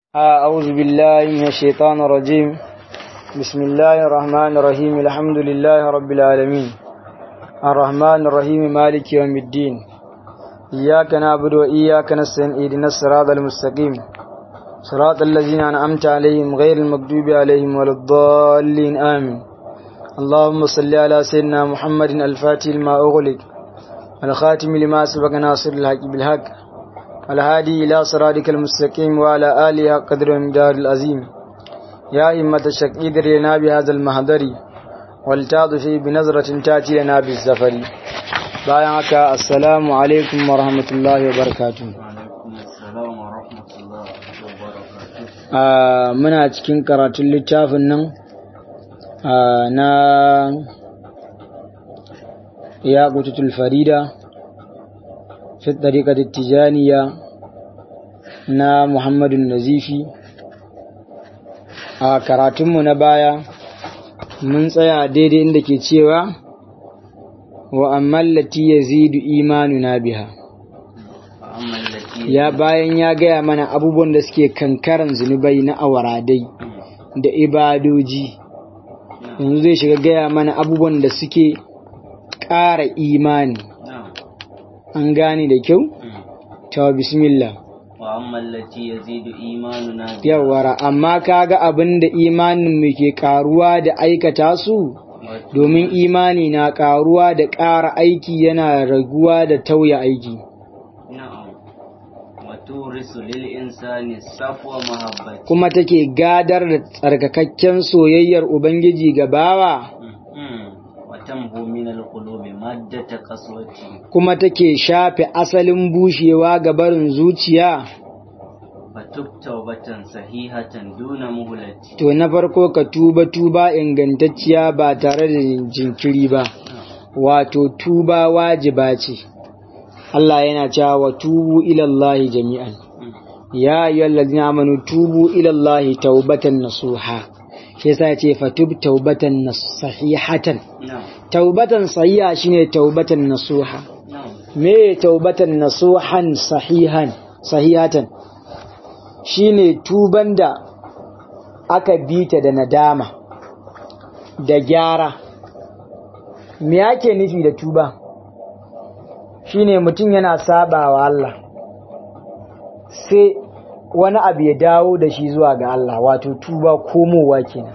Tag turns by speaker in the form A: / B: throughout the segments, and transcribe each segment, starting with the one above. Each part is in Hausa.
A: أعوذ بالله من الشيطان الرجيم بسم الله الرحمن الرحيم الحمد لله رب العالمين الرحمن الرحيم مالك يوم الدين إياك نعبد وإياك نستعين اهدنا الصراط المستقيم صراط الذين أنعمت عليهم غير المغضوب عليهم ولا الضالين آمين اللهم صل على سيدنا محمد الفاتح لما أغلق الخاتم لما سبق ناصر الحق بالحق الهادي إلى صراطك المستقيم وعلى آله قدر ومقدار العظيم يا إمة الشك إدر لنا بهذا المهدر والتاض في بنظرة تأتي لنا بالزفر بايعك السلام عليكم ورحمة الله وبركاته muna cikin karatun littafin nan na ya kututul farida fi ɗariƙar tijaniya na muhammadun nazifi a karatunmu na baya mun tsaya daidai inda ke cewa wa ammallati ya zidu imanu na biha ya bayan ya gaya mana abubuwan da suke kankaran zunubai na awaradai da ibadoji yanzu zai shiga gaya mana abubuwan da suke ƙara imani an gane da kyau? ta bismillah yawara amma kaga abin da imanin mu ke karuwa da aikata su domin imani na karuwa da ƙara aiki yana raguwa da tauya aiki kuma take gadar da tsarkakakken soyayyar ubangiji ga bawa kuma take shafe asalin bushewa ga barin zuciya to na farko ka tuba tuba ingantacciya ba tare da jinkiri ba wato tuba wajiba ce Allah yana cewa wa tubu ilallahi jami'an ya ayyuhallazina amanu tubu ilallahi taubatan nasuha shi yasa ce fatub taubatan sahihatan taubatan sahiha shine taubatan nasuha me taubatan nasuhan sahihan sahihatan shine tuban da aka bita da nadama da gyara me yake nufi da tuba shine mutum yana sabawa Allah sai wani abu ya dawo da shi zuwa ga Allah wato tuba komowa kenan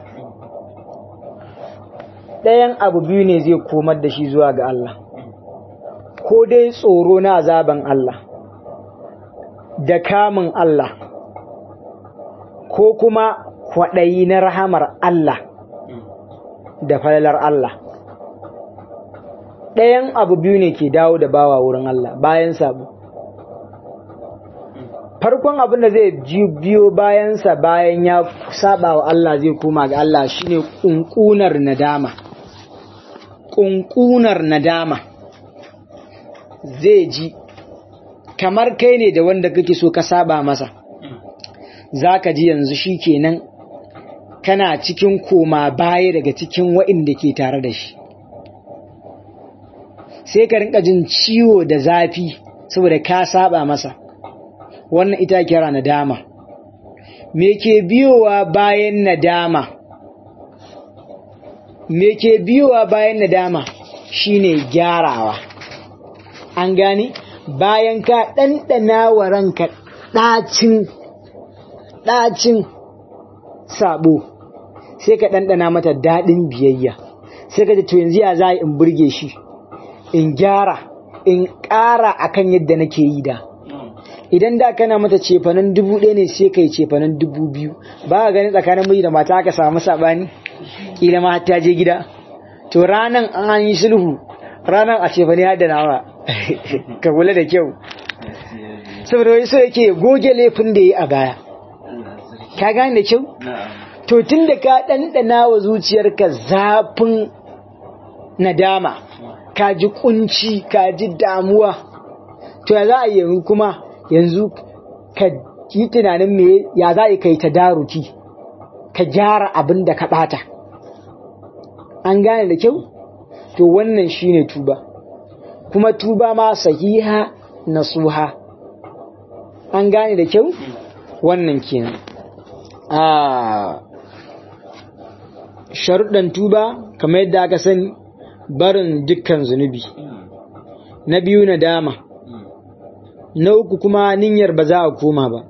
A: ɗayan abu biyu ne zai komar da shi zuwa ga Allah ko dai tsoro na azaban Allah da kamun Allah ko kuma kwaɗayi na rahamar Allah da falalar Allah ɗayan abu biyu ne ke dawo da bawa wurin Allah bayan sabo farkon abin da zai biyo bayansa bayan ya saba wa Allah zai koma ga Allah shine kunkunar nadama kunkunar nadama zai ji kamar kai ne da wanda kake so ka saba masa zaka ji yanzu shikenan kana cikin koma baya daga cikin waɗanda ke tare da shi sai ka rinka jin ciwo da zafi saboda ka saba masa wannan ita kira nadama me ke biyowa bayan nadama me ke biyowa bayan nadama shine gyarawa an gane bayan ka ɗanɗana wa ranka ɗacin ɗacin sabo sai ka ɗanɗana mata daɗin biyayya sai ka to yanzu ya za in burge shi in gyara in ƙara akan yadda nake yi da idan da kana mata cefanen dubu ɗaya ne sai kai cefanen dubu biyu ba ka gani tsakanin miji da mata aka samu saɓani kila ma ta je gida to ranan an yi sulhu ranan a cefane har da nawa ka kula da kyau saboda wai so yake goge laifin da yi a baya ka gane da kyau to tun da ka ɗanɗana wa zuciyarka zafin nadama ka ji kunci ka ji damuwa to ya za a yi kuma yanzu ka yi tunanin me ya za a kai ta daruki ka gyara abin da ka bata an gane da kyau to wannan shine tuba kuma tuba ma sahiha nasuha an gane da kyau wannan kenan a sharuɗan tuba kamar yadda aka sani barin dukkan zunubi na biyu na dama na uku kuma niyyar ba za a koma ba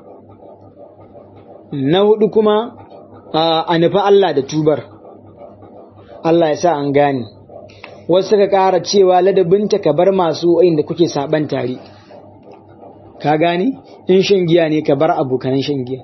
A: na hudu kuma a nufi Allah da tubar Allah ya sa an gane wasu ka ƙara cewa ladabinta ka bar masu inda kuke saban tare ka gane in shan giya ne ka bar abokanan shan giya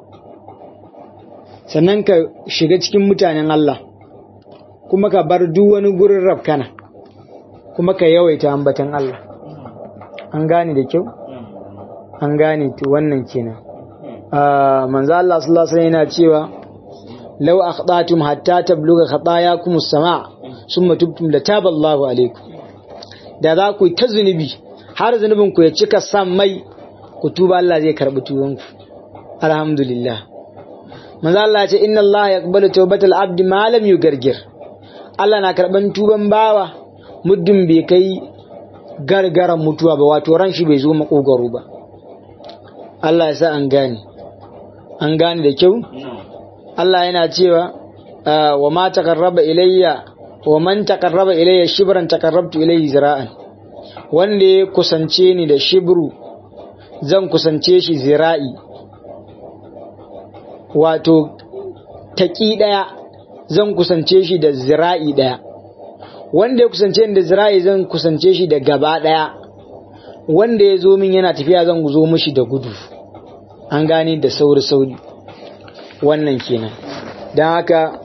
A: sannan ka shiga cikin mutanen Allah kuma ka bar duk wani gurin rafkana kuma ka yawaita ambatan Allah an gane da kyau an gane to wannan kenan manzo Allah sallallahu alaihi yana cewa law akhdatum hatta tabluga khatayakum as-sama' summa tubtum lataba Allahu alaikum da za ku ta zunubi har zunubin ku ya cika san mai ku tuba Allah zai karbi tubanku alhamdulillah manzo Allah ya ce inna Allah yaqbalu tawbatal abdi ma lam yugargir Allah na karban tuban bawa muddin bai kai gargaran mutuwa ba wato ran shi bai zo makogaro ba Allah ya sa an gane an gane da kyau Allah yana cewa wa ma taqarraba ilayya wa man taqarraba ilayya shibran taqarrabtu ilayhi zira'an wanda ya kusance ni da shibru zan kusance shi zira'i wato taƙi ɗaya zan kusance shi da zira'i ɗaya wanda ya kusance ni da zira'i zan kusance shi da gaba ɗaya wanda ya zo min yana tafiya zan zo mishi da gudu an gane da sauri-sauri wannan kenan don haka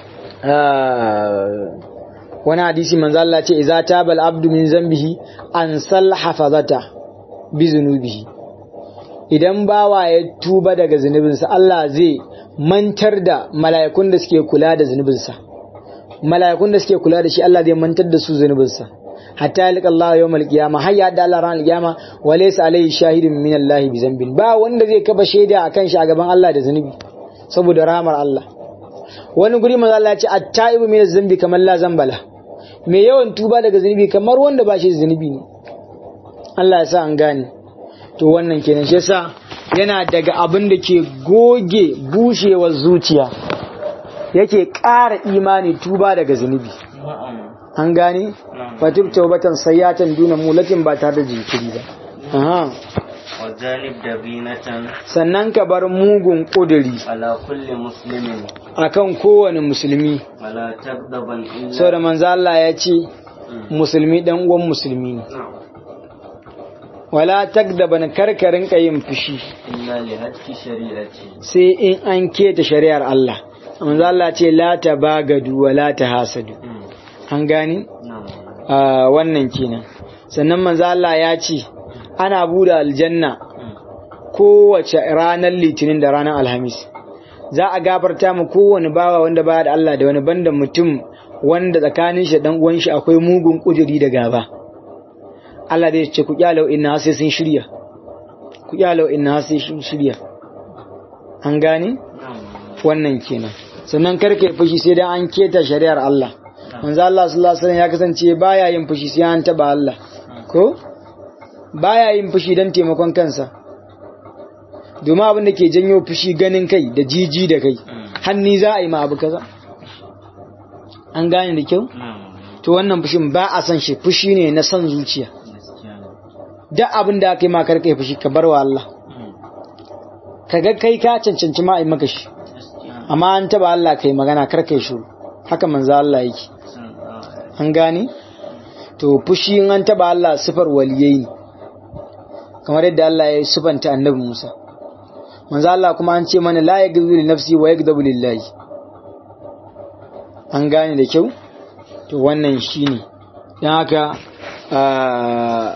A: wani hadisi manzo Allah ce idza tabal abdu min zambihi an sal hafazata bi zunubihi idan bawa ya tuba daga zunubinsa Allah zai mantar da mala'ikun da suke kula da zunubinsa mala'ikun da suke kula da shi Allah zai mantar da su zunubinsa hatta yalqa Allah yawmal qiyama har ya da Allah ran qiyama wa laysa alayhi shahidun min Allah bi zambin ba wanda zai kaba shaida akan shi a gaban Allah da zunubi saboda rahmar Allah wani guri manzo Allah ya ce at-taibu min zambi kamar la zambala mai yawan tuba daga zunubi kamar wanda ba shi zunubi ne Allah ya sa an gane to wannan kenan shi yasa yana daga abin da ke goge bushewar zuciya yake ƙara imani tuba daga zunubi an gane fatib taubatan sayyatan duna mulatin ba tare da jinkiri ba aha
B: wajanib dabinatan
A: sannan ka bar mugun kuduri
B: ala kulli muslimin
A: akan kowane musulmi
B: wala tabdaban illa
A: saboda manzo Allah ya ce musulmi dan uwan musulmi ne wala takdaban karkarin yin fushi
B: illa li hadki shari'ati
A: sai in an keta shari'ar Allah manzo Allah ce la tabagadu wa la tahasadu an gani
B: na'am
A: wannan kenan sannan manzo Allah ya ce ana buɗe aljanna kowace ranar litinin da ranar alhamis za a gafarta mu kowane bawa wanda baya da Allah da wani banda mutum wanda tsakanin shi da dan uwan shi akwai mugun kujeri da gaba Allah zai ce ku kyalau inna sai sun shirya ku kyalau inna sai sun shirya an gane wannan kenan sannan karka yi fushi sai dan an keta shari'ar Allah manzo Allah sallallahu alaihi wasallam ya kasance baya yin fushi sai an taba Allah ko baya yin fushi dan taimakon kansa domin abin da ke janyo fushi ganin kai da jiji da kai hanni za a yi ma abu kaza an gane da kyau to wannan fushin ba a san shi fushi ne na son zuciya
B: gaskiya ne
A: duk abin da aka yi ma karka yi fushi ka bar wa Allah kaga kai ka cancanci ma a yi maka shi amma an taba Allah kai magana karka yi shuru haka manzo Allah yake an gane to fushi in an taba Allah sifar waliyai ne kamar yadda Allah ya sifanta annabi Musa manzo Allah kuma an ce mana la yaghzu li nafsi wa yaghdabu lillahi an gane da kyau to wannan shine dan haka ah,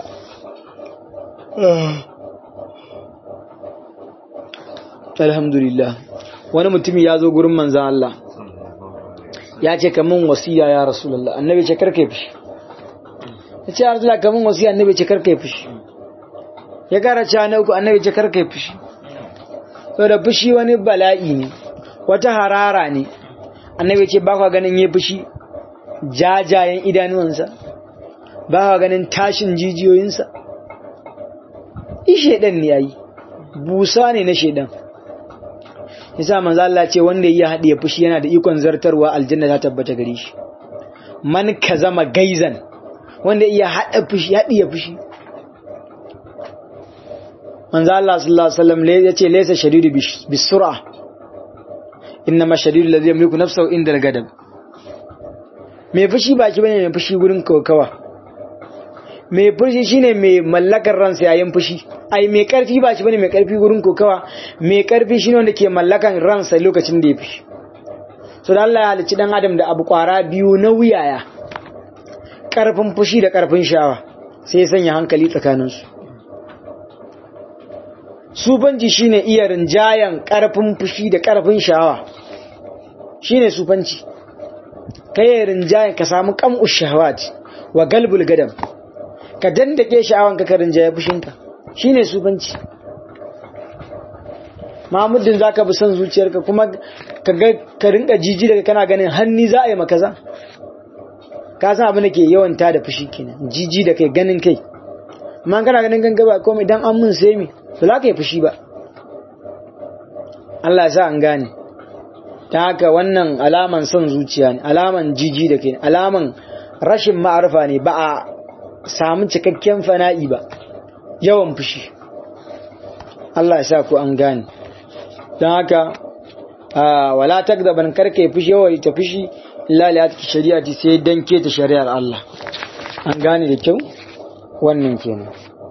A: alhamdulillah wani mutumi ya zo gurin manzo Allah ya ce kamun wasiya ya rasulullah annabi ce karka yi fushi ya ce ya rasulullah kamun wasiya annabi ce karka yi fushi ya kara cewa na uku annabi ce karka yi fushi da fushi wani bala'i ne wata harara ne annabi ce ba kwa ganin yi fushi jajayen idanuwansa ba kwa ganin tashin jijiyoyinsa i shedan ne yayi busa ne na shedan yasa manzo Allah ce wanda ya haɗiye fushi yana da ikon zartarwa aljanna ta tabbata gare shi man kazama gaizan wanda iya haɗa fushi haɗiye fushi manzo Allah sallallahu alaihi wasallam ya ce laysa shadidu bisur'a innama shadidu alladhi yamliku nafsahu inda al-gadab mai fushi baki bane mai fushi gurin kokawa mai fushi shine mai mallakar ransa yayin fushi ai mai karfi ba shi bane mai karfi gurin kokawa mai karfi shine wanda ke mallakan ransa lokacin da ya fushi so da Allah ya halicci dan adam da abu kwara biyu na wuyaya karfin fushi da karfin shawa sai ya sanya hankali tsakaninsu sufanci shine iya rinjayan karfin fushi da karfin shawa shine sufanci kai rinjayan ka samu kam'u shahawat wa galbul gadam ka dandake sha'awan ka rinjaye fushinka shine sufanci Mahmuddin zaka bi son zuciyarka kuma ka ga ka rinka jiji daga kana ganin hanni za a yi maka za ka san abin da ke yawan ta da fushi kenan jiji da kai ganin kai amma kana ganin ganga ba komai dan an mun sai mi to za ka yi fushi ba Allah ya sa an gane ta haka wannan alaman son zuciya ne alaman jiji da kai alaman rashin ma'arfa ne ba a samu cikakken fana'i ba yawan fushi Allah ya sa ku an gane don haka wala takdaban karka fushi yawa ta fushi illa li atki shari'ati sai dan ke ta shari'ar Allah an gane da kyau wannan kenan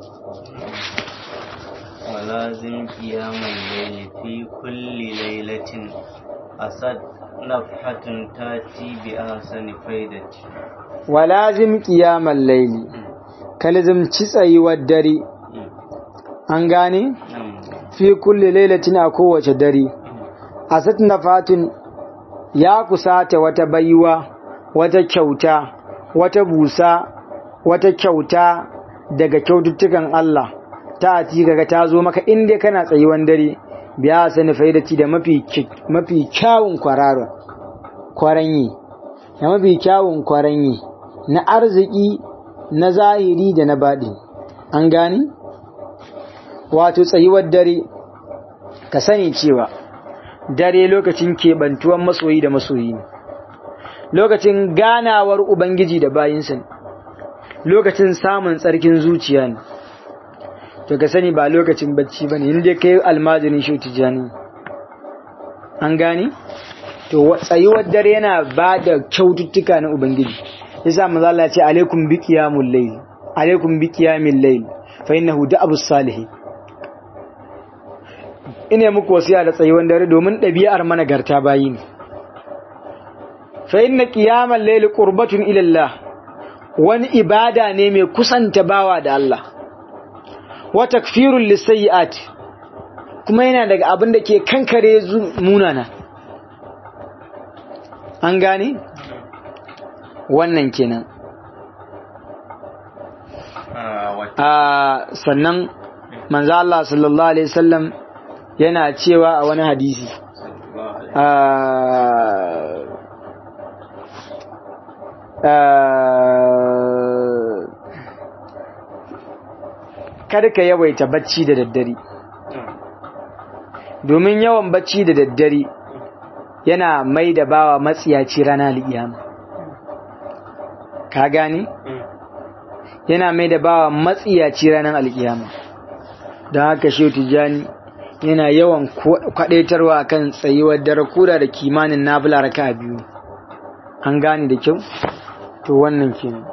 B: ولازم قيام الليل في كل ليلة أسد نفحة تاتي بأحسن فايدة
A: ولازم قيام الليل كلزم تسعي والدري an gane fi kulli lailatin a kowace dare asat nafatun ya kusata wata baiwa wata kyauta wata busa wata kyauta daga kyaututtukan Allah ta ati kaga ta zo maka inda kana tsayuwan dare biya sani faidati da mafi mafi kyawun kwararo kwaranyi da mafi kyawun kwaranyi na arziki na zahiri da na baɗi an gani wato tsayuwar dare ka sani cewa dare lokacin keɓantuwan masoyi da masoyi ne lokacin ganawar ubangiji da bayinsa ne lokacin samun tsarkin zuciya ne to ka sani ba lokacin bacci ba ne inda ka yi almajirin shi tijjani an gani to tsayuwar dare yana ba da kyaututtuka na ubangiji yasa manzo Allah ya ce alaikum bi qiyamul layl alaikum bi qiyamil layl fa innahu da'abus salihin ina muku wasiya da tsayuwar dare domin ɗabi'ar managarta bayi ne fa inna qiyamal layli qurbatun ila Allah wani ibada ne mai kusanta bawa da Allah wa takfirul lisayyi'at kuma yana daga abin da ke kankare munana an gane wannan kenan a sannan manzo Allah sallallahu alaihi wasallam yana cewa a wani hadisi kada ka yawaita bacci da daddare domin yawan bacci da daddare yana mai da bawa matsiyaci rana al'iyama ka gani yana mai da bawa matsiyaci ranar al'iyama don haka shi tijjani yana yawan kwadaitarwa kan tsayuwar dare koda da kimanin nafila raka biyu an gane da kyau to wannan kenan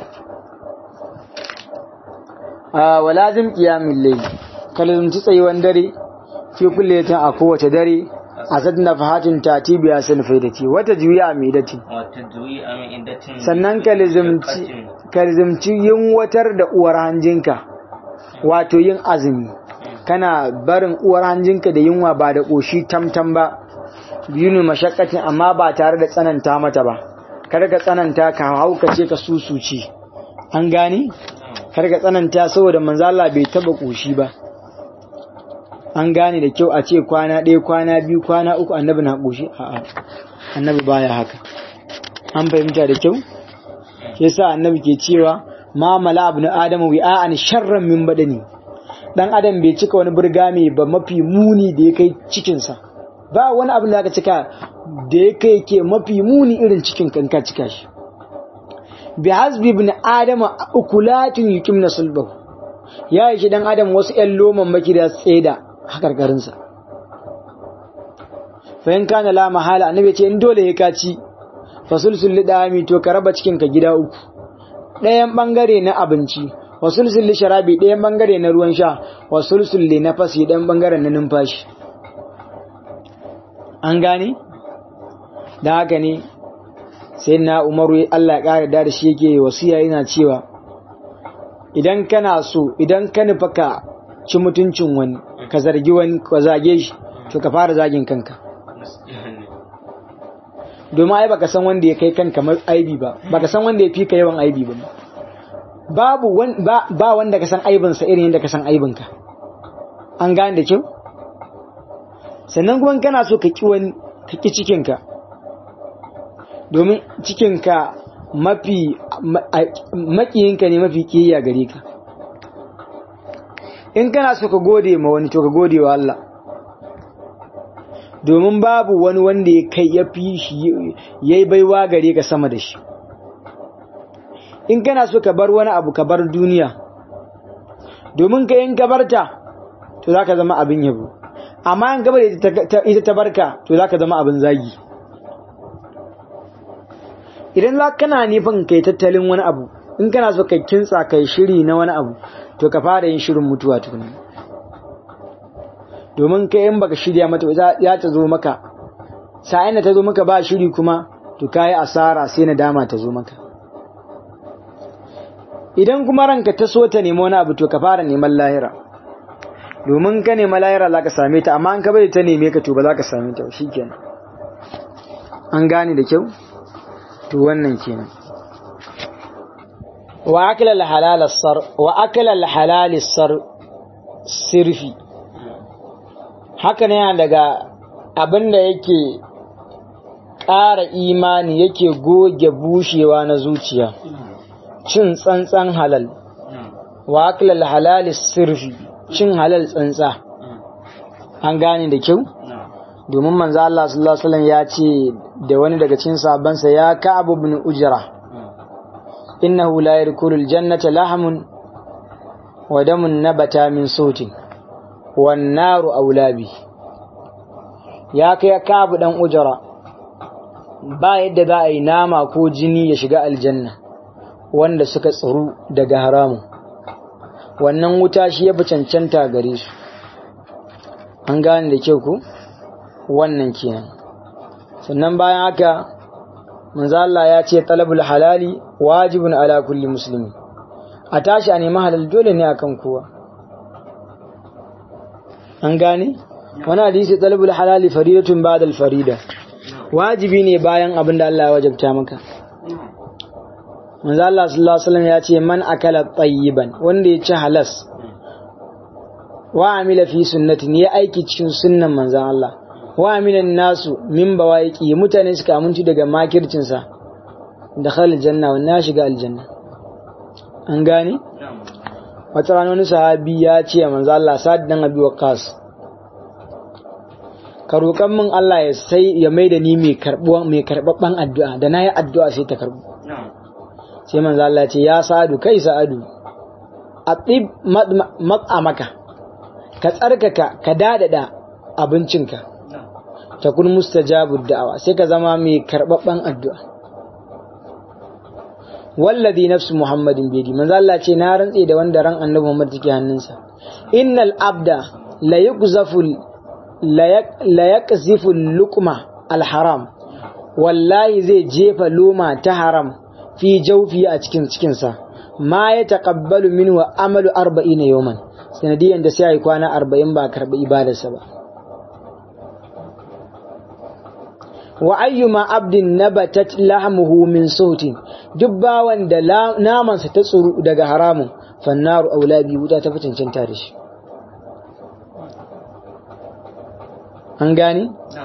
A: a walazim qiyamul layl kallon tsayuwar dare fi kulle ta a kowace dare a sadna fahatin tatibi ya san faidati wata juya amidati sannan kalizimci kalizimci yin watar da uwar hanjinka wato yin azumi kana barin uwar hanjinka da yunwa ba da ƙoshi tamtam ba yunu mashakkatin amma ba tare da tsananta mata ba kar ka tsananta ka haukace ka susuci an gane kar ka tsananta saboda manzo Allah bai taba ƙoshi ba an gane da kyau a ce kwana ɗaya kwana biyu kwana uku annabi na ƙoshi a'a annabi baya haka an fahimta da kyau yasa annabi ke cewa ma mala ibn adamu wi'an sharran min badani dan adam bai cika wani burgame ba mafi muni da ya kai cikinsa ba wani abin da aka cika da ya kai ke mafi muni irin cikin kanka cika shi bi hasbi ibn adam ukulatun yukimna sulbahu ya yi shi dan adam wasu ƴan loman maki da tseda hakarkarin sa fa in kana la mahala annabi ce in dole ya kaci fa sulsul lidami to ka raba cikin ka gida uku ɗayan bangare na abinci wa sulsul sharabi ɗayan bangare na ruwan sha wa sulsul li nafasi ɗayan bangaren na numfashi an gane da haka ne sai na umaru Allah ya ƙara da shi yake wasiya yana cewa idan kana so idan ka nufa ka ci mutuncin wani ka zargi wani ka zage shi to ka fara zagin kanka domin ai baka san wanda ya kai kanka aibi ba baka san wanda ya fi ka yawan aibi ba babu ba wanda ka san aibinsa irin yadda ka san aibinka an gane da kyau sannan kuma kana so ka ki wani ka ki cikinka domin cikinka mafi makiyinka ne mafi kiyaya gare ka in kana so ka gode ma wani to ka gode wa Allah domin babu wani wanda ya kai ya fi shi ya yi baiwa gare ka sama da shi in kana so ka bar wani abu ka bar duniya domin ka in ka barta to za ka zama abin yabo amma in gabar ita ta barka to za ka zama abin zagi idan za kana nufin kai tattalin wani abu in kana so ka kintsa kai shiri na wani abu to ka fara yin shirin mutuwa tukuna domin kai in baka shirya mata ya ta zo maka sa'in da ta zo maka ba shiri kuma to kayi asara sai nadama ta zo maka idan kuma ranka ta so ta nemi wani abu to ka fara neman lahira domin ka nema lahira za ka same ta amma an ka bari ta neme ka to ba za ka same ta shi kenan an gane da kyau to wannan kenan wa akala al-halal sar wa akala al-halal sar sirfi haka ne daga abinda yake ƙara imani yake goge bushewa na zuciya cin tsantsan halal wa akala al-halal sirfi cin halal tsantsa an gane da kyau domin manzo Allah sallallahu alaihi wasallam ya ce da wani daga cikin sahabbansa ya Ka'ab ibn Ujra innahu la yadkhulul jannata lahmun wa damun nabata min sautin wan naru aulabi ya kai Ka'ab dan Ujra ba yadda za a yi nama ko jini ya shiga aljanna wanda suka tsaro daga haramun wannan wuta shi ya fi cancanta gare su an gane da kyau ku wannan kenan sannan bayan haka manzo Allah ya ce talabul halali wajibun ala kulli muslimi a tashi a nemi halal dole ne akan kowa an gane wani hadisi talabul halali faridatun ba'da farida wajibi ne bayan abin da Allah ya wajabta maka manzo Allah sallallahu alaihi wasallam ya ce man akala tayyiban wanda ya ci halas wa amila fi sunnatin ya aiki cikin sunnan manzon Allah wa aminan nasu min bawaiki mutane suka aminci daga makircin sa da khalil janna wa na shiga aljanna an gane wata rana wani sahabi ya ce manzo Allah sa'ad dan abi waqas ka roƙan min Allah ya sai ya maida ni mai karbuwa mai karbabban addu'a da nayi addu'a sai ta karbu sai manzo Allah ya ce ya sa'adu kai sa'adu atib mat'amaka ka tsarkaka ka dadada abincinka ta kun mustajabud da'awa sai ka zama mai karbabban addu'a wallazi nafsu muhammadin bidi manzo Allah ce na rantse da wanda ran annabi Muhammad take hannunsa innal abda la yuqzafu la yaqzifu luqma al haram wallahi zai jefa loma ta haram fi jawfi a cikin cikinsa ma ya taqabbalu minhu amalu 40 yawman sanadiyan da sai ai kwana 40 ba karbi ibadarsa ba wa ayyuma abdin nabatat lahmuhu min sautin duk bawan da namansa ta tsuru daga haramun fannaru aulabi wuta ta fi cancanta da shi an gani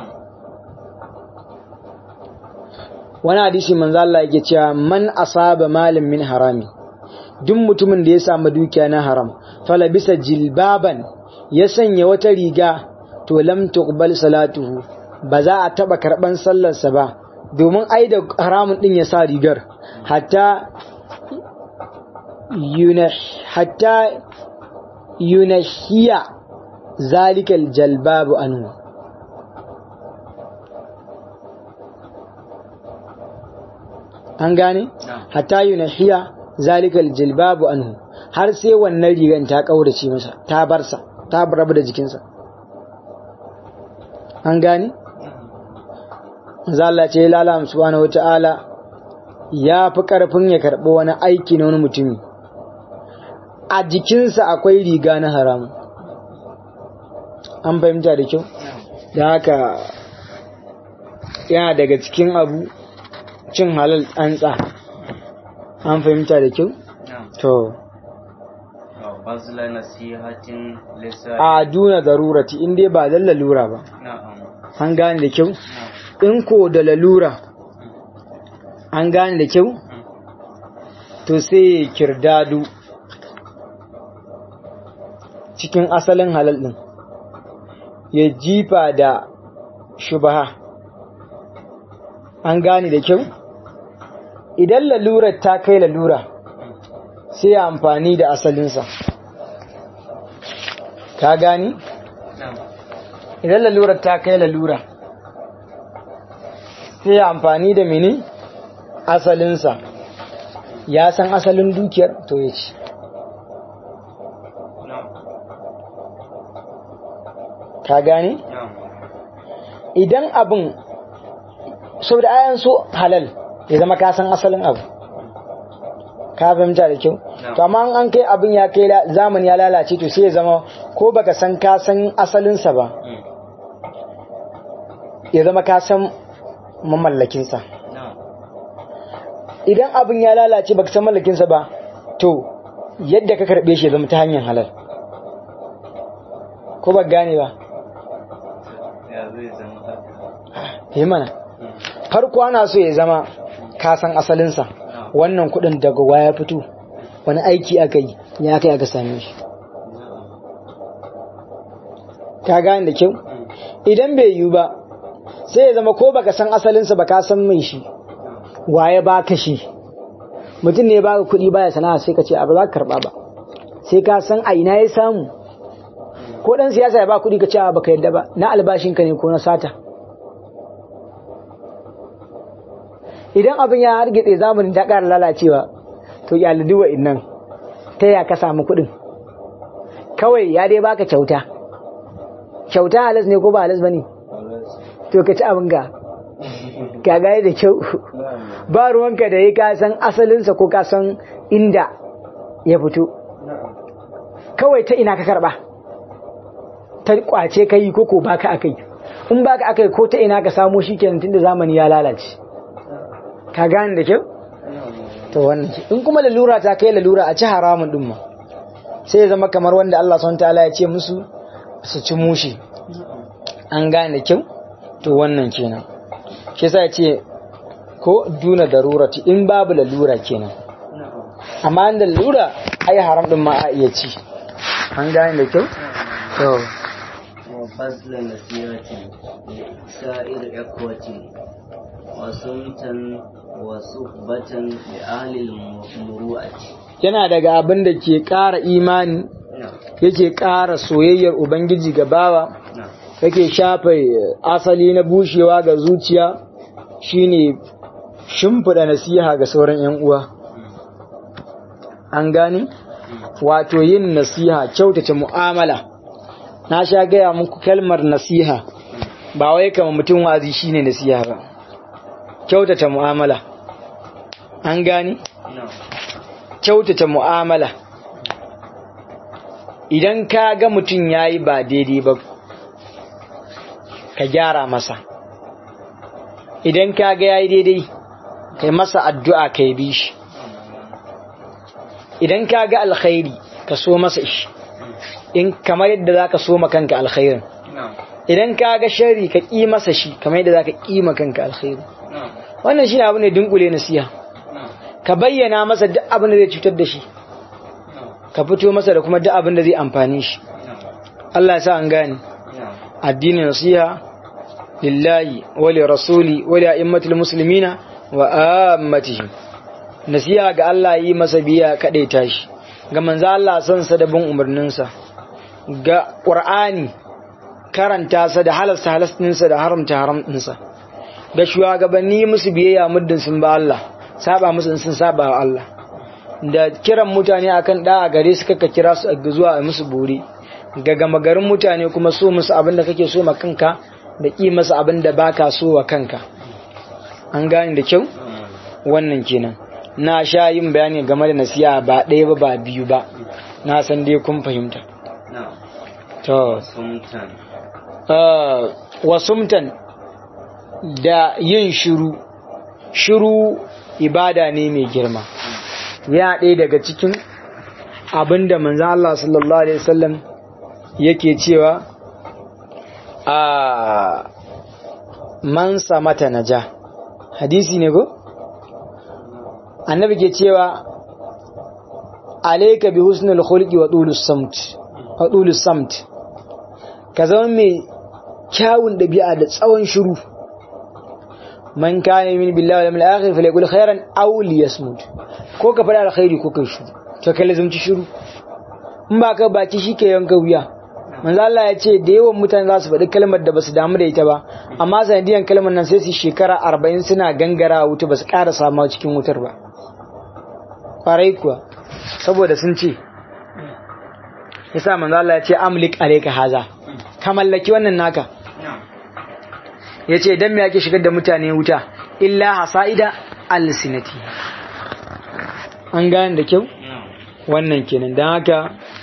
A: wani hadisi manzo Allah yake cewa man asaba malin min harami duk mutumin da ya samu dukiya na haram fala bisa jilbaban ya sanya wata riga to lam tuqbal salatuhu ba za a taba karban sallarsa ba domin ai da haramun din ya sa rigar hatta yunah hatta yunahiya zalikal jalbabu anhu an gane hatta yunahiya zalikal jilbabu anhu har sai wannan rigan ta kaurace masa ta barsa ta rabu da jikinsa an gane Allah ce lala subhanahu wata'ala ya fi karfin ya karɓi wani aiki na wani mutumi a jikinsa akwai riga na haramu an fahimta da kyau da haka yana daga cikin abu cin halal tsantsa an fahimta da kyau to
B: bazla nasihatin lisa
A: a duna darurati in dai ba dan lalura ba
B: na'am
A: an gane da kyau in ko da lalura an gane da kyau to sai ya kirdadu cikin asalin halal din ya jifa da shubaha an gane da kyau idan lalurar ta kai lalura sai ya amfani da asalinsa ka gani
B: na'am
A: idan lalurar ta kai lalura sai ya amfani da mini asalinsa ya san asalin dukiyar to ya ci
B: na'am
A: ka gani
B: na'am
A: idan abin saboda ayan so halal ya zama ka san asalin abu ka fahimta da kyau to amma an kai abin ya kai la- zamani ya lalace to sai ya zama ko baka san ka san asalinsa ba
B: Mm.
A: ya zama ka san mamallakinsa
B: na'am
A: idan abin ya lalace baka san mallakinsa ba to yadda ka karbe shi ya zama ta hanyar halal ko ba gane ba
B: ya zai zama haka
A: yi mana
B: Mm.
A: farko ana so ya zama ka san asalinsa wannan kudin daga waya fito wani aiki aka yi ya aka yi aka same shi
B: na'am
A: ka gane da kyau idan bai yiwu ba sai ya zama ko baka san asalinsa ba ka san mai shi waye baka shi mutum ne baka kuɗi baya sana'a sai ka ce abu za ka karba ba sai ka san a ina ya samu ko dan siyasa ya ba kuɗi ka ce a baka yadda ba na albashinka ne ko na sata idan abin ya hargitse zamanin ta ƙara lalacewa to ya laduwa innan ta ya ka samu kuɗin kawai ya dai baka kyauta kyauta halas ne ko ba halas ba ne to ka ci abin ga ka gane da kyau ba ruwanka da ya ka san asalinsa ko ka san inda ya fito kawai ta ina ka karba ta kwace ka yi ko ko baka akai in baka akai ko ta ina ka samo shi kenan tunda zamani ya lalace ka gane da kyau to wannan ke in kuma lalura ta kai lalura a ci haramun din ma sai ya zama kamar wanda Allah subhanahu ta'ala ya ce musu su ci mushi an gane da kyau to wannan kenan shi yasa ya ce ko duna darurati in babu lalura kenan amma da lalura ai haram din ma a iya ci an gane da kyau to
B: وبذل نصيحة لسائر إخوة وسمتا وصحبة لأهل المروءة
A: yana daga abin da ke ƙara imani
B: نعم
A: yake ƙara soyayyar ubangiji ga bawa
B: نعم
A: yake shafe asali na bushewa ga zuciya shine shimfiɗa nasiha ga sauran 'yan uwa an gane wato yin nasiha kyautace mu'amala na sha gaya muku kalmar nasiha ba wai kama mutum wazi shine nasiha ba kyautata mu'amala an gane
B: نعم
A: kyautata mu'amala idan ka ga mutum ya yi ba daidai ba ka gyara masa idan ka ga ya yi daidai ka yi masa addu'a ka yi bi shi idan ka ga alkhairi ka so masa shi in kamar yadda za ka so ma kanka alkhairin
B: نعم
A: idan ka ga shari ka ƙi masa shi kamar yadda za ka ƙi ma kanka alkhairi
B: نعم
A: wannan shi ne abu ne dunkule nasiha
B: نعم
A: ka bayyana masa duk abin da zai cutar da shi
B: نعم
A: ka fito masa da kuma duk abin da zai amfani shi
B: نعم
A: Allah ya sa an gane
B: نعم
A: addinin nasiha lillahi wa li rasuli wa li a'immatil muslimina wa ammatihim nasiha ga Allah yi masa biya kadai tashi ga manzo Allah san sa da bin umarninsa ga Qur'ani karanta sa da halasta halastinsa da haramta haramtinsa ga shugabanni musu biyayya muddin sun ba Allah saba musu sun saba wa Allah da kiran mutane akan da gare su kaka kira su zuwa a musu buri ga gama garin mutane kuma so musu abin da kake so ma kanka da ƙi masa abin da baka so wa kanka an gane da kyau wannan kenan na sha yin bayani game da nasiya ba ɗaya ba ba biyu ba na san dai kun fahimta
B: na'am
A: to
B: sumtan
A: uh, wasumtan da yin shiru shiru ibada ne mai girma ya ɗaya daga cikin abin da manzo Allah sallallahu alaihi wasallam yake cewa a man samata naja hadisi ne ko annabi ke cewa alayka bi husnul khulqi wa tulus samt wa tulus samt ka zama mai kyawun dabi'a da tsawon shiru man kana min billahi wal yawmil akhir falyaqul khairan aw liyasmut ko ka fada alkhairi ko kai shiru to kai lazumci shiru in ba ka baki shike yanka wuya manzo Allah ya ce da yawan mutane za su faɗi kalmar da basu damu da ita ba amma sanadiyan kalmar nan sai su shekara 40 suna gangara wuta basu ƙara samu cikin wutar ba kwarai kuwa saboda sun ce yasa manzo Allah ya ce amlik alayka haza ka mallaki wannan naka yace dan me yake shigar da mutane wuta illa hasaida alsinati an gane da kyau wannan kenan dan haka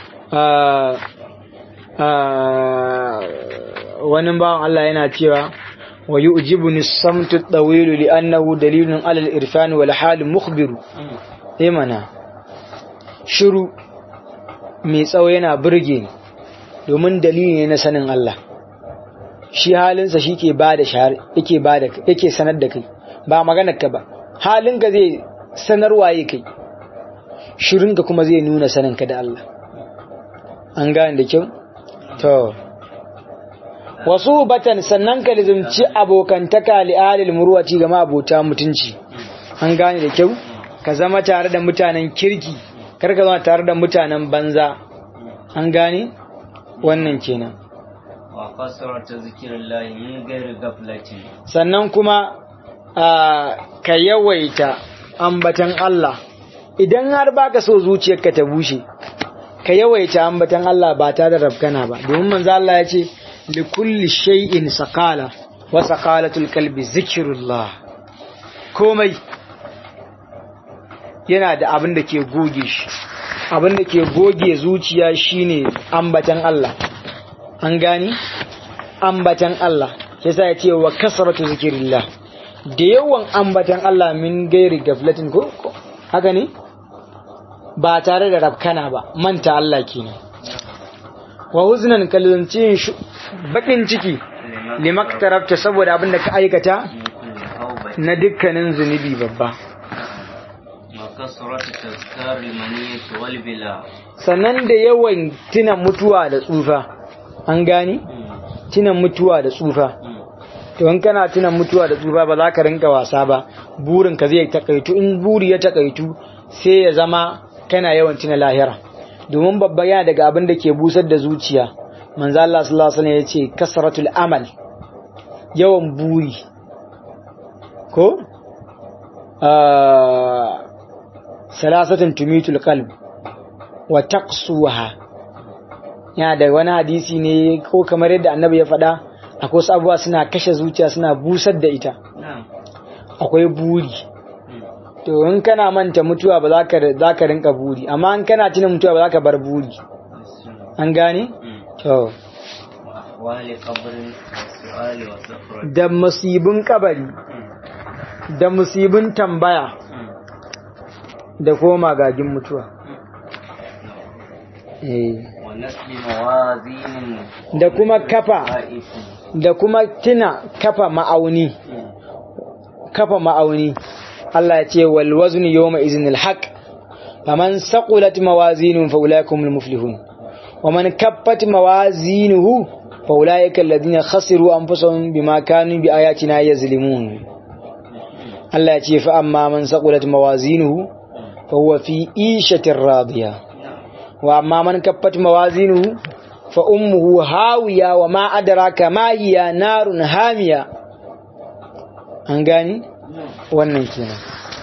A: wani bawan Allah yana cewa wa yu'jibuni samtu at-tawil li'annahu dalilun 'ala al-irfan wal hal mukhbiru eh mana shiru mai tsawo yana burge ni domin dalili ne na sanin Allah shi halinsa shi ke ba da yake ba da yake sanar da kai ba maganar ka ba halinka zai sanarwa ya kai shirinka kuma zai nuna saninka da Allah an gane da kyau to wasu batan sannan ka lizumci abokantaka li'alil murwaci ga abota mutunci an gane da kyau ka zama tare da mutanen kirki kar ka zama tare da mutanen banza an gane wannan kenan
B: wa kasrata zikrillahi min ghairi ghaflatin
A: sannan kuma ka yawaita ambatan Allah idan har baka so zuciyarka ta bushe ka yawaita ambatan Allah ba tare da rafkana ba domin manzo Allah ya ce li kulli shay'in saqala wa saqalatul qalbi zikrullah komai yana da abin da ke goge shi abin da ke goge zuciya shine ambatan Allah an gani ambatan Allah yasa ya ce wa kasratu zikrillah da yawan ambatan Allah min gairi gaflatin ko haka ne ba tare da rafkana ba manta Allah kenan wa huznan kallanci bakin ciki limaktarabta saboda abin da ka aikata na dukkanin zunubi babba
B: kasratu tazkar maniyati wal bila
A: sannan da yawan tuna mutuwa da tsufa an gani tuna mutuwa da tsufa to in kana tuna mutuwa da tsufa ba za ka rinka wasa ba burin ka zai takaitu in buri ya takaitu sai ya zama kana yawan tuna lahira domin babba yana daga abin da ke busar da zuciya manzo Allah sallallahu alaihi wasallam yace kasratul amal yawan buri ko salasatun tumitul qalb wa taqsuha yana da wani hadisi ne ko kamar yadda annabi ya faɗa akwai wasu abubuwa suna kashe zuciya suna busar da ita akwai buri to in kana manta mutuwa ba za ka rinka buri amma in kana tuna mutuwa ba za ka bar buri an gane to da musibin kabari da musibin tambaya da kuma magagin mutuwa da kuma kafa da kuma tuna kafa ma'auni kafa ma'auni Allah ya ce wal wazni yawma iznil haqq faman saqulat mawazinuhu fa ulaikumul muflihun wa man kaffat mawazinuhu fa ulaika alladhina khasiru anfusahum bima kanu bi ayatina yazlimun Allah ya ce fa amma man saqulat mawazinuhu fa huwa fi ishatir radiya wa amma man kaffat mawazinuhu fa ummuhu hawiya wa ma adraka ma hiya narun hamiya an gani wannan kenan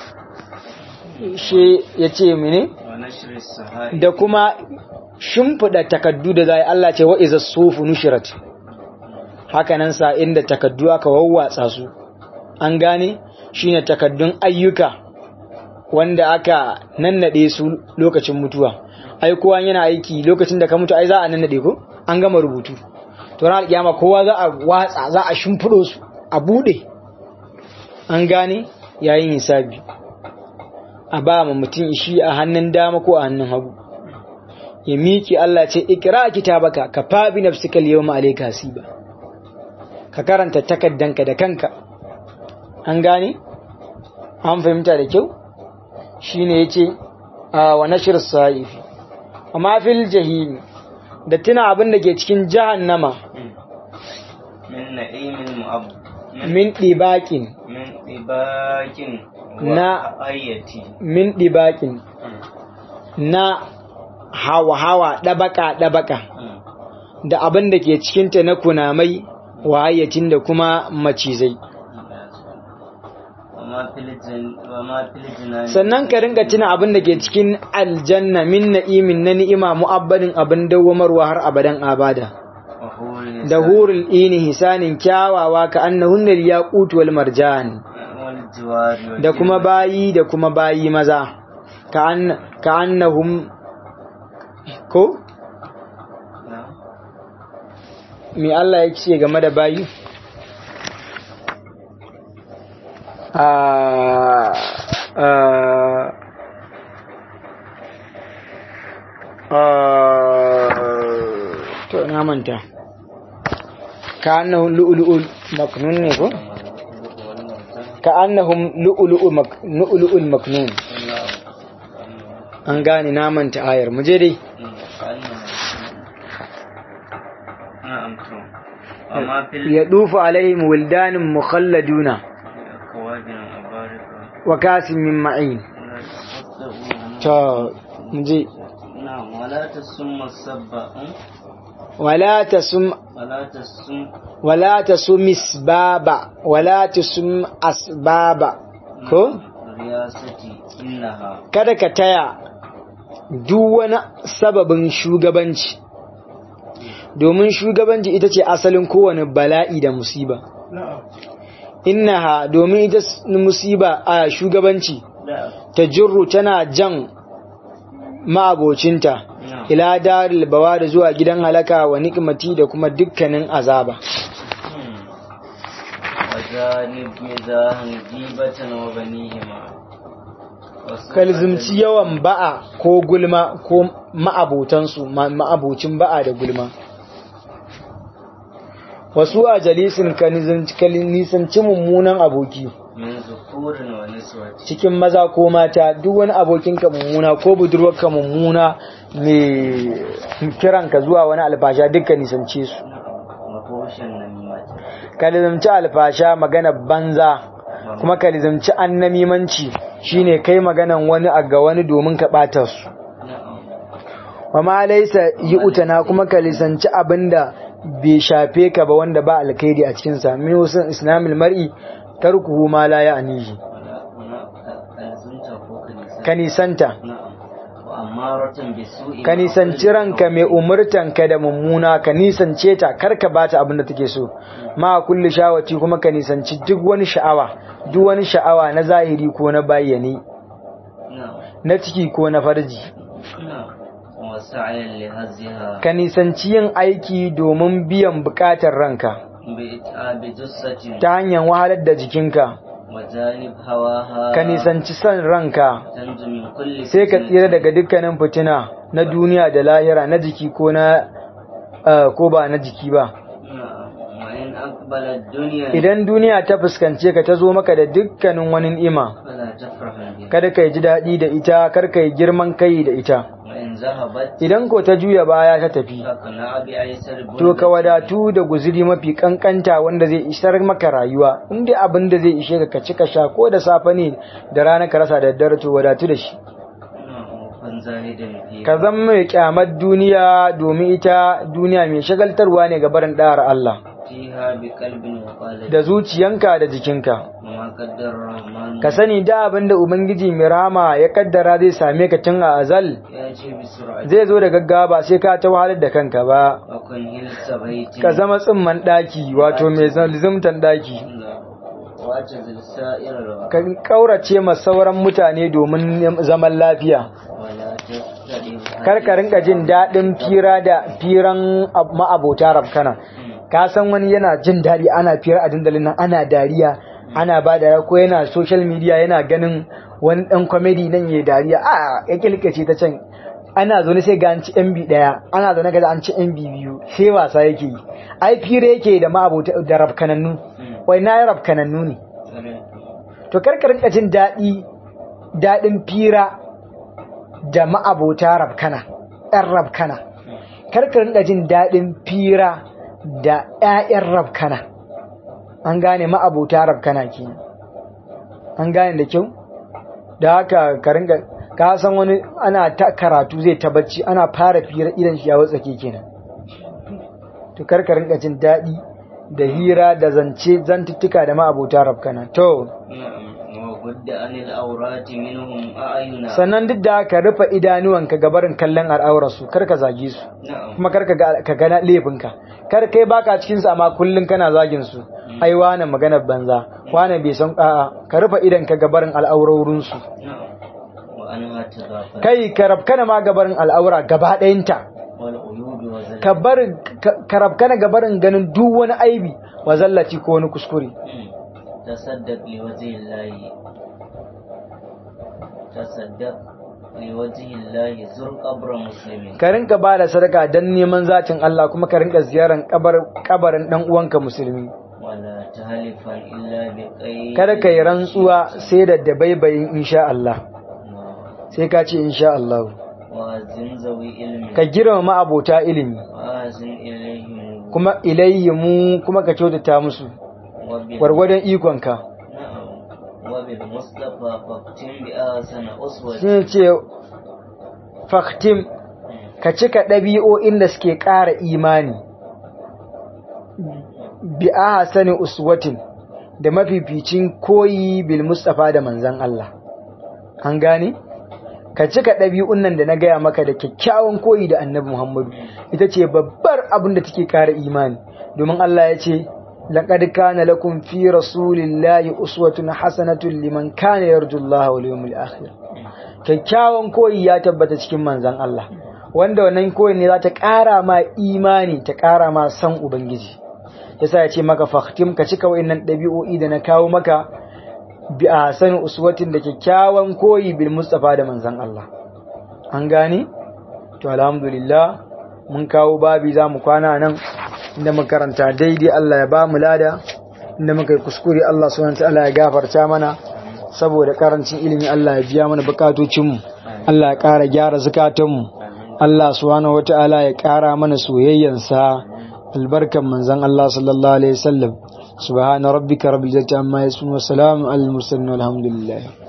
A: shi yace mene
B: wa nashri sahai
A: da kuma shimfiɗa takaddu da zai Allah ce wa iza sufu nushirat hakanan sa inda takaddu aka wawwatsa su an gane shine takaddun ayyuka wanda aka nannade su lokacin mutuwa ai kowa yana aiki lokacin da ka mutu ai za a nannade ko an gama rubutu to ran alkiyama kowa za a watsa za a shimfido su a bude an gane yayin hisabi a ba ma mutum shi a hannun dama ko a hannun hagu ya miki Allah ce ikra kitabaka ka fa bi nafsika al-yawma alayka hasiba ka karanta takaddanka da kanka an gane an fahimta da kyau shine yace a wa nashr as-saifi amma fil jahim da tuna abin da ke cikin jahannama
B: min na'imin mu'ab
A: min dibakin
B: min dibakin
A: Na-
B: wa ayati
A: min dibakin na hawa hawa dabaka dabaka da abin da ke cikinta na kunamai wayatin da kuma macizai
B: وما في الجن وما في الجنان
A: sannan ka ringa tuna abin da ke cikin aljanna min na'imin na ni'ima mu'abbadin abin dawwamarwa har abadan abada
B: وحور
A: da hurul ini hisanin kyawawa ka annahunna yaqut wal marjan
B: والجوار
A: da kuma bayi da kuma bayi maza ka an ka annahum ko
B: نعم.
A: me Allah ya ce game da bayi Ah, ah, ah, to na manta ka annahum lu'lu'ul maknun ne ko ka annahum lu'lu'ul mak- lu'lu'ul maknun an gane na manta ayar mu je dai
B: نعم تو وما في
A: yadufu alaihim wildanun mukhalladuna
B: الأكواب أبارك
A: wa kasin min ma'in to mu je
B: نعم ولا تسم السبع
A: wala tasum
B: ولا تسم
A: wala tasum isbaba wala tasum asbaba ko
B: رياستي إنها
A: kada ka taya duk wani sababin shugabanci domin shugabanci ita ce asalin kowane bala'i da musiba innaha domin ita s- musiba a shugabanci
B: لا
A: ta jirru tana jan ma'abocinta
B: نعم
A: ila daril bawa da zuwa gidan halaka wa nikmati da kuma dukkanin azaba
B: وجانب مزاحا جيبة وبنيهما
A: kalzumci yawan ba'a ko gulma ko ma'abotansu ma- ma'abocin ba'a da gulma wasu a jalisin ka nizanci- ka nisanci mummunan aboki
B: من ذكور ونسوة
A: cikin maza ko mata duk wani abokinka mummuna ko budurwarka mummuna mai kiranka zuwa wani alfasha dukkan nisance su
B: وفوش النميمة
A: ka nizamci alfasha magana banza kuma ka nizamci annamimanci shine kai maganan wani a ga wani domin ka ɓata su
B: نعم
A: wa ma laisa yi utana kuma ka lisanci abinda bai shafe ka ba wanda ba alkhairi a cikin sa min usul islamil mar'i tarkuhu ma la ya'nihi
B: ولا ولا ألزمت فوق النساء
A: ka nisanta
B: نعم وأمارة بالسوء
A: ka nisanci ranka mai umurtan ka da mummuna ka nisance ta kar ka bata abin da take so ma kulli shawati kuma ka nisanci duk wani sha'awa duk wani sha'awa na zahiri ko na bayyane
B: نعم
A: na ciki ko na farji
B: نعم وسعيا لهزها
A: ka nisanci yin aiki domin biyan bukatar ranka
B: بإتعاب جثة
A: ta hanyar wahalar da jikinka
B: وجانب هواها
A: ka nisanci son ranka
B: تنجو من كل
A: sai ka
B: فتنة.
A: tsira daga dukkanin fitina na duniya da lahira na jiki ko na eh, ko ba na jiki ba
B: نعم وإن أقبل الدنيا
A: idan duniya ta fuskance ka ta zo maka da dukkanin wani ni'ima
B: فلا تفرح بها
A: kada ka ji daɗi da ita kar ka yi girman kai da ita
B: وإن in zahabat
A: idan ko ta juya baya ta tafi
B: fakana bi aisar
A: to ka wadatu da guzuri mafi kankanta wanda zai isar maka rayuwa in dai abin da zai ishe ka ka ci ka sha ko da safe ne da rana ka rasa da daddare to wadatu da shi
B: kun zahidan fi
A: ka zama mai kyamar duniya domin ita duniya mai shagaltarwa ne ga barin da'ar Allah
B: fiha bi qalbin wa qalbin
A: da zuciyanka da jikinka
B: ma qaddar rahman
A: ka sani da abin da ubangiji mai rama ya kaddara zai same ka tun a azal
B: ya ce bi sur'ati
A: zai zo da gaggawa ba sai ka ta wahalar da kanka ba
B: wa kun hilsa baitin
A: ka zama tsimman daki wato mai zalzumtan daki
B: wa tazil sa'ir
A: ka kaurace ma sauran mutane domin zaman lafiya
B: wala tastadi
A: kar ka rinka jin daɗin fira da firan ab- ma'abota rafkana ka san wani yana jin daɗi ana fira a dandalin nan ana dariya ana ba da ko yana social media yana ganin wani ɗan comedy nan ya dariya a ya kilkace ta can ana zaune sai ga an ci MB ɗaya ana zaune ga an ci MB biyu sai wasa yake yi ai fira yake da ma'abota da rafkanannu wai na yi rafkanannu ne to kar ka rinka jin daɗi daɗin fira da ma'abota rabkana ‘yan rabkana karka rinka jin daɗin fira da ‘ya'yan rabkana an gane ma'abota rabkana ke an gane da kyau da haka ka rinka ka san wani ana ta karatu zai ta bacci ana fara fira idan shi ya watsake kenan to karka rinka jin daɗi da hira da zance zantuttuka da ma'abota rabkana to
B: wa gudda anil aurati minhum a'yuna
A: sannan duk da ka rufe idanuwanka ga barin kallon al'aurarsu kar ka zage su
B: na'am
A: kuma kar ka ga ka ga laifinka kar kai baka cikin su amma kullun kana zagin su ai wani magana banza wani bai san a'a ka rufe idanka ga barin al'aurorin su
B: na'am wa anha tadafar
A: kai ka rabkana ma ga barin al'aura gaba ɗayanta
B: wal uyud wa zal
A: ka barin ka rabkana ga barin ganin duk wani aibi wa zallaci ko wani kuskure
B: tasaddaq li wajhi llahi tasaddaq li wajhi llahi zur qabra muslimin
A: ka rinka ba da sadaka dan neman zatin Allah kuma ka rinka ziyaran kabar kabarin dan uwanka musulmi
B: wala tahlifan illa bi qayy
A: kada ka yi rantsuwa sai da dabaibayin insha Allah sai ka ce insha Allah
B: wa zin zawi ilmi
A: ka girmama abota ilimi
B: wa zin ilayhim
A: kuma ilayhimu kuma ka kyautata musu
B: wa bil
A: gwargwadon ikonka
B: na'am wa bil mustafa faqtim bi ahsana uswati
A: sai ce faktim ka cika ɗabi'o'in da suke ƙara imani bi ahsani uswatin da mafificin koyi bil mustafa da manzan Allah an gane ka cika ɗabi'un nan da na gaya maka da kyakkyawan koyi da annabi Muhammadu ita ce babbar abin da take ƙara imani domin Allah ya ce laqad kana lakum fi rasulillahi uswatun hasanatun liman kana yarjullaha wal yawmil akhir kyakkyawan koyi ya tabbata cikin manzan Allah wanda wannan koyi ne za ta ƙara ma imani ta ƙara ma san ubangiji yasa ya ce maka fahtim ka cika wa'annan ɗabi'o'i da na kawo maka bi a sanin uswatin da kyakkyawan koyi bil mustafa da manzan Allah an gane to alhamdulillah mun kawo babi za mu kwana nan inda makaranta daidai Allah ya ba mu lada inda muka yi kuskure Allah subhanahu wa ta'ala ya gafarta mana saboda karancin ilimi Allah ya biya mana bukatocinmu Allah ya ƙara gyara zukatanmu Allah subhanahu wata'ala ya ƙara mana soyayyansa albarkan manzon Allah sallallahu alaihi wasallam subhana rabbika rabbil izzati amma yasifun wa salamun alal mursalin walhamdulillah